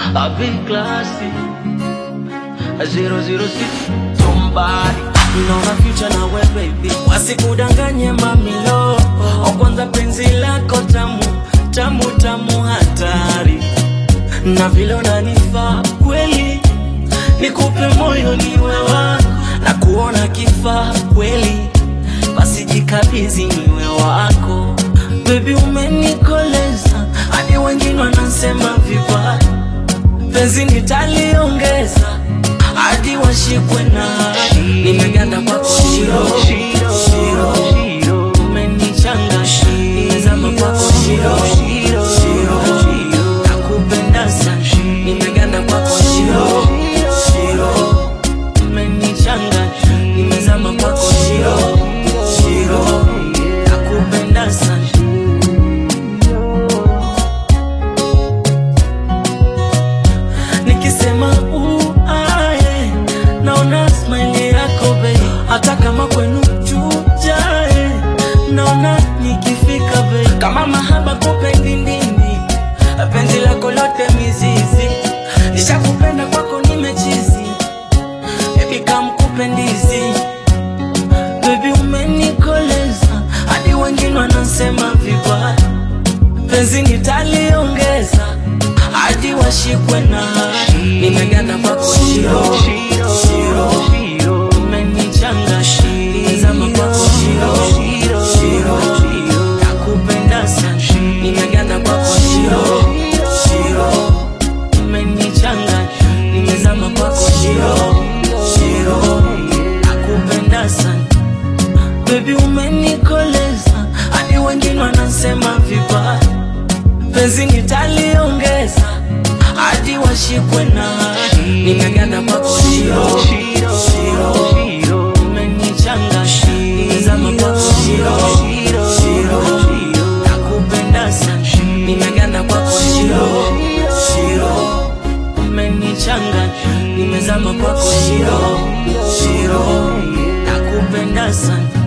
A big classy. A zero zero six. Somebody. Naona future na we baby, wasikudanganye mamilo. O kwanza penzi lako tamu tamu tamu, hatari na vile unanifaa kweli, nikupe moyo niwe wako na kuona kifaa kweli, basi jikabizi niwe wako baby, umenikoleza hadi wengine wanasema vibaya, penzi nitaliongeza hadi washikwe na hadi. nimeganda kwako shiro shiro Shiro. umenichanga nimezama kwako shiro shiro nakupenda sana nimeganda kwako shiro shiro umenichanga nimezama kwako shiro shiro nakupenda sana nikisema uae naona smile yako bei hata kama kwenu chujae naona nikifika bei kama mahaba kupendi nini penzi lako lote mizizi nishakupenda kwako nimechizi bebi kamkupendizi bebi umenikoleza hadi wengine wanasema vibaya penzi nitaliongeza hadi washikwe na hadi. nimeganda kwako shiro shiro Shiro. umenichanga nimezama kwako shiro shiro nakupenda sana nimeganda kwako shiro shiro umenichanga nimezama kwako shiro shiro nakupenda sana Baby umenikoleza hadi wengine wanasema vibaya, penzi nitaliongeza hadi washikwe na hadi. Nimeganda kwako shiro shiro, Shiro. umenichanga nimezama kwako shiro shiro, nakupenda sana. Nimeganda kwako shiro shiro, umenichanga nimezama kwako shiro shiro, nakupenda sana.